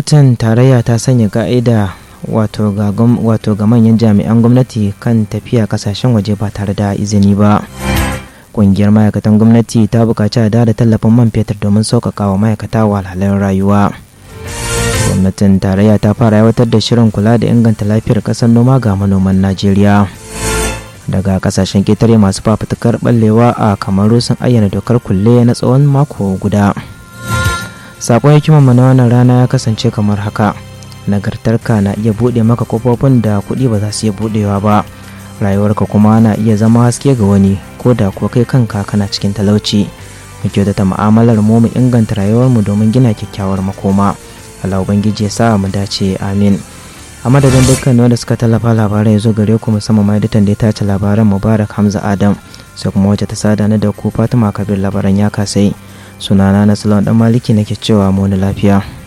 gwamnatin tarayya ta sanya ka'ida wato ga manyan jami'an gwamnati kan tafiya kasashen waje ba tare da izini ba ƙungiyar ma'aikatan gwamnati ta buƙaci a da tallafin man fetur domin sauƙaƙa wa ma'aikata wahalhalun rayuwa gwamnatin tarayya ta fara aiwatar da shirin kula da inganta lafiyar ƙasar noma ga manoman najeriya daga kasashen ketare masu fafutukar ballewa a kamaru sun ayyana dokar kulle na tsawon mako guda sakon hikimar mana wannan rana ya kasance kamar haka nagartarka na iya buɗe maka kofofin da kuɗi ba za su iya buɗewa ba rayuwarka kuma na iya zama haske ga wani ko da kuwa kai kanka kana cikin talauci mu kyautata mu'amalar mu mu inganta rayuwarmu domin gina kyakkyawar makoma Allah ubangiji ya sa mu dace amin a madadin dukkan wanda suka tallafa labarai ya zo gare ku musamman ma editan da ya tace labaran mubarak hamza adam sai kuma wacce ta sada na da ku fatima kabir labaran ya kasai sunana na salon dan maliki nake cewa mu lafiya